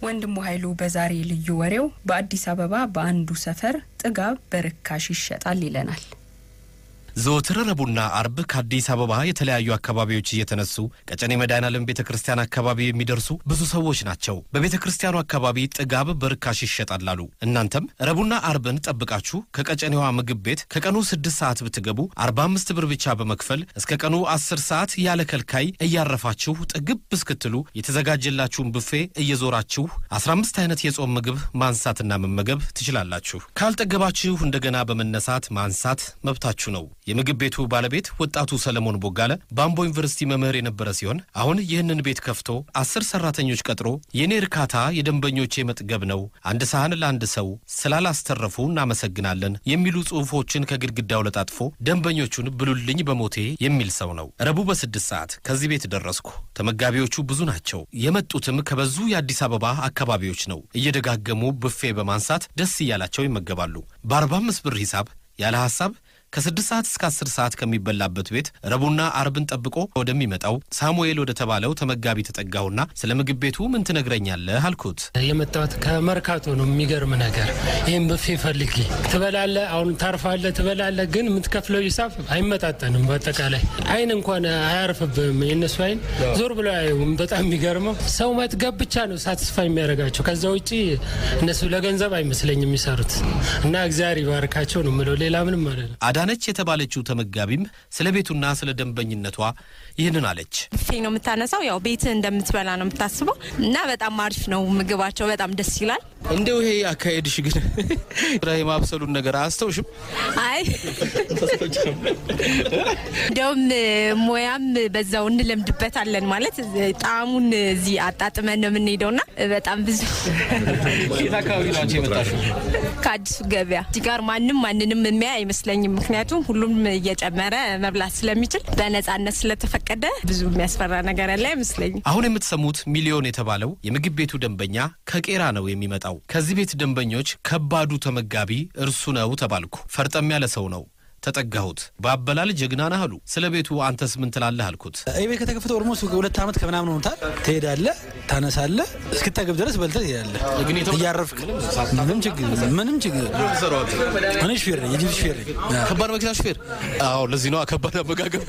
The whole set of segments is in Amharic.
ወንድሙ ኃይሉ በዛሬ ልዩ ወሬው በአዲስ አበባ በአንዱ ሰፈር ጥጋብ በርካሽ ይሸጣል ይለናል። ዘወትር ረቡዕና አርብ ከአዲስ አበባ የተለያዩ አካባቢዎች እየተነሱ ቀጨኔ መድኃኔዓለም ቤተ ክርስቲያን አካባቢ የሚደርሱ ብዙ ሰዎች ናቸው። በቤተ ክርስቲያኑ አካባቢ ጥጋብ በርካሽ ይሸጣል አሉ። እናንተም ረቡዕና አርብን ጠብቃችሁ ከቀጨኔዋ ምግብ ቤት ከቀኑ ስድስት ሰዓት ብትገቡ አርባ አምስት ብር ብቻ በመክፈል እስከ ቀኑ አስር ሰዓት ያለ ከልካይ እያረፋችሁ ጥግብ እስክትሉ የተዘጋጀላችሁን ብፌ እየዞራችሁ አስራ አምስት አይነት የጾም ምግብ ማንሳትና መመገብ ትችላላችሁ። ካልጠገባችሁ እንደገና በመነሳት ማንሳት መብታችሁ ነው። የምግብ ቤቱ ባለቤት ወጣቱ ሰለሞን ቦጋለ በአምቦ ዩኒቨርሲቲ መምህር የነበረ ሲሆን አሁን ይህንን ቤት ከፍቶ አስር ሰራተኞች ቀጥሮ የእኔ እርካታ የደንበኞቼ መጥገብ ነው፣ አንድ ሳህን ለአንድ ሰው ስላላስተረፉ እናመሰግናለን የሚሉ ጽሑፎችን ከግድግዳው ለጣጥፎ ደንበኞቹን ብሉልኝ በሞቴ የሚል ሰው ነው። ረቡዕ በስድስት ሰዓት ከዚህ ቤት ደረስኩ። ተመጋቢዎቹ ብዙ ናቸው። የመጡትም ከበዙ የአዲስ አበባ አካባቢዎች ነው። እየደጋገሙ ብፌ በማንሳት ደስ እያላቸው ይመገባሉ። በአርባ አምስት ብር ሂሳብ ያለ ሐሳብ ከስድስት ሰዓት እስከ አስር ሰዓት ከሚበላበት ቤት ረቡዕና አርብን ጠብቆ ወደሚመጣው ሳሙኤል ወደ ተባለው ተመጋቢ ተጠጋሁና ስለ ምግብ ቤቱ ምን ትነግረኛለህ አልኩት። የመጣሁት ከመርካቶ ነው። የሚገርም ነገር ይህም ብፌ ፈልጊ ትበላለ፣ አሁን ታርፋለ፣ ትበላለ፣ ግን የምትከፍለው ሂሳብ አይመጣጠንም። በአጠቃላይ አይን እንኳን አያርፍብም። የእነሱ አይን ዞር ብሎ አያዩም። በጣም የሚገርመው ሰው መጥገብ ብቻ ነው ሳትስፋ የሚያደርጋቸው። ከዛ ውጭ እነሱ ለገንዘብ አይመስለኝ የሚሰሩት እና እግዚአብሔር ይባርካቸው ነው የምለው። ሌላ ምንም ማለት ነው። አዳነች የተባለችው ተመጋቢም ስለ ቤቱና ስለ ደንበኝነቷ ይህንን አለች። ብፌ ነው የምታነሳው። ያው ቤት እንደምትበላ ነው የምታስበው እና በጣም አሪፍ ነው ምግባቸው፣ በጣም ደስ ይላል። እንደው ይሄ አካሄድሽ ግን የማብሰሉን ነገር አያስተውሽም? አይ እንደውም ሙያም በዛው እንለምድበታለን ማለት ጣዕሙን እዚህ አጣጥመን ነው የምንሄደውና በጣም ብዙ የት አካባቢ ነው አንቺ የመጣሽው? ከአዲሱ ገበያ እዚህ ጋር ማንም ማንንም የሚያይ አይመስለኝም። ምክንያቱም ሁሉም እየጨመረ መብላት ስለሚችል በነጻነት ስለተፈቀደ ብዙ የሚያስፈራ ነገር ያለ አይመስለኝም። አሁን የምትሰሙት ሚሊዮን የተባለው የምግብ ቤቱ ደንበኛ ከቄራ ነው የሚመጣው። ከዚህ ቤት ደንበኞች ከባዱ ተመጋቢ እርሱ ነው ተባልኩ። ፈርጠም ያለ ሰው ነው። ተጠጋሁት። በአበላል ጀግና ነህ አሉ። ስለ ቤቱ አንተስ ምን ትላለህ አልኩት። ይህ ቤት ከተከፈተ ኦልሞስት ሁለት ዓመት ከምናምን ሆኖታል። ትሄዳለህ፣ ታነሳለህ፣ እስክታገብ ድረስ በልተህ ትሄዳለህ እያረፍክ። ምንም ችግር ምንም ችግር እኔ ሹፌር ነኝ፣ የጅብ ሹፌር ነኝ። ከባድ መኪና ሹፌር? አዎ፣ ለዚህ ነው ከባድ አመጋገብ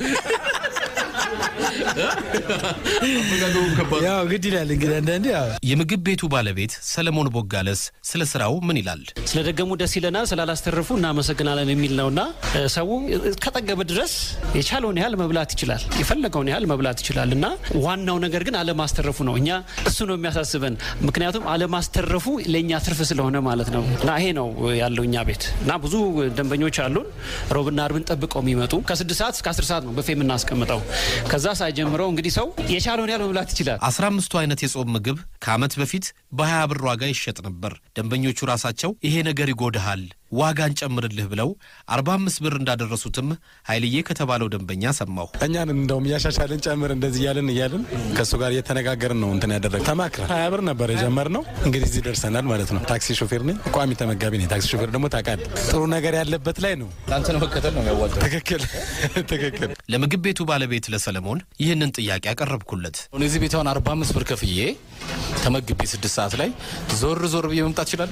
ያው ግድ ይላል እንግዲህ አንዳንዴ ያው የምግብ ቤቱ ባለቤት ሰለሞን ቦጋለስ ስለ ስራው ምን ይላል? ስለደገሙ ደስ ይለናል፣ ስላላስተረፉ እናመሰግናለን የሚል ነውና ሰው ከጠገበ ድረስ የቻለውን ያህል መብላት ይችላል፣ የፈለገውን ያህል መብላት ይችላል እና ዋናው ነገር ግን አለማስተረፉ ነው። እኛ እሱ ነው የሚያሳስበን፣ ምክንያቱም አለማስተረፉ ለእኛ ትርፍ ስለሆነ ማለት ነው። እና ይሄ ነው ያለው እኛ ቤት እና ብዙ ደንበኞች አሉን። ሮብና አርብን ጠብቀው የሚመጡ ከስድስት ሰዓት እስከ አስር ሰዓት ነው በፌ የምናስቀምጠው። ከዛ ሳይጀምረው እንግዲህ ሰው የቻለውን ያህል መብላት ይችላል። አስራ አምስቱ አይነት የጾም ምግብ ከዓመት በፊት በሀያ ብር ዋጋ ይሸጥ ነበር። ደንበኞቹ ራሳቸው ይሄ ነገር ይጎድሃል ዋጋ እንጨምርልህ ብለው አርባ አምስት ብር እንዳደረሱትም ኃይልዬ ከተባለው ደንበኛ ሰማሁ። እኛን እንደውም እያሻሻልን ጨምር እንደዚህ እያልን እያልን ከእሱ ጋር እየተነጋገርን ነው እንትን ያደረግ ተማክረን ሀያ ብር ነበር የጀመርነው። እንግዲህ እዚህ ደርሰናል ማለት ነው። ታክሲ ሾፌር ነኝ፣ ቋሚ ተመጋቢ ነኝ። ታክሲ ሾፌር ደግሞ ታውቃለህ፣ ጥሩ ነገር ያለበት ላይ ነው። ለአንተ ነው መከተል ነው የሚያዋጣው። ትክክል ትክክል። ለምግብ ቤቱ ባለቤት ለሰለሞን ይህንን ጥያቄ አቀረብኩለት። እዚህ ቤት አሁን አርባ አምስት ብር ከፍዬ ተመግቤ ስድስት ሰዓት ላይ ዞር ዞር ብዬ መምጣት ይችላል።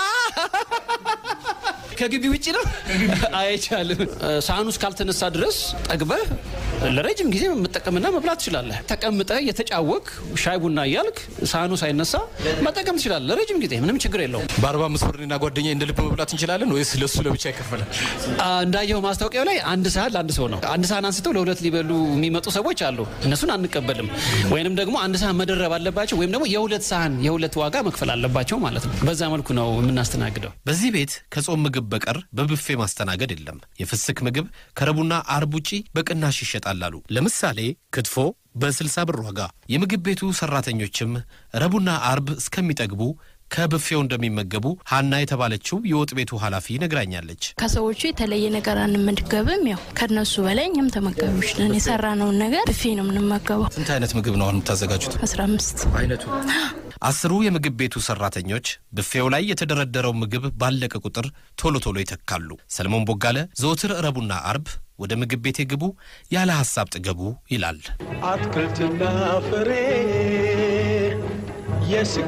ከግቢ ውጭ ነው አይቻልም። ሳህኑ እስካልተነሳ ድረስ ጠግበህ ለረጅም ጊዜ መጠቀምና መብላት ትችላለህ። ተቀምጠህ የተጫወክ ሻይ ቡና እያልክ ሳህኑ ሳይነሳ መጠቀም ትችላለህ ለረጅም ጊዜ ምንም ችግር የለውም። በአርባ አምስት ብር እኔና ጓደኛ እንደ ልብ መብላት እንችላለን ወይስ ለሱ ለብቻ ይከፈላል? እንዳየው ማስታወቂያው ላይ አንድ ሳህን ለአንድ ሰው ነው። አንድ ሳህን አንስተው ለሁለት ሊበሉ የሚመጡ ሰዎች አሉ። እነሱን አንቀበልም። ወይንም ደግሞ አንድ ሳህን መደረብ አለባቸው፣ ወይም ደግሞ የሁለት ሳህን የሁለት ዋጋ መክፈል አለባቸው ማለት ነው። በዛ መልኩ ነው የምናስተናግደው። በዚህ ቤት ከጾም ምግብ በቀር በብፌ ማስተናገድ የለም። የፍስክ ምግብ ከረቡዕና አርብ ውጪ በቅናሽ ይሸጣል አሉ። ለምሳሌ ክትፎ በ60 ብር ዋጋ። የምግብ ቤቱ ሰራተኞችም ረቡዕና አርብ እስከሚጠግቡ ከብፌው እንደሚመገቡ ሀና የተባለችው የወጥ ቤቱ ኃላፊ ነግራኛለች። ከሰዎቹ የተለየ ነገር አንመገብም። ያው ከነሱ በላይ እኛም ተመጋቢዎች ነን። የሰራነውን ነገር ብፌ ነው የምንመገበው። ስንት አይነት ምግብ ነው አሁን የምታዘጋጁት? አስራ አምስት አይነቱ አስሩ የምግብ ቤቱ ሰራተኞች ብፌው ላይ የተደረደረው ምግብ ባለቀ ቁጥር ቶሎ ቶሎ ይተካሉ። ሰለሞን ቦጋለ ዘወትር ረቡዕና አርብ ወደ ምግብ ቤቴ ግቡ፣ ያለ ሐሳብ ጥገቡ ይላል። አትክልትና ፍሬ የስጋ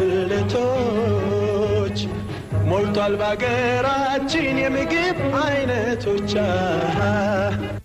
ብልቶች ሞልቷል በአገራችን የምግብ አይነቶች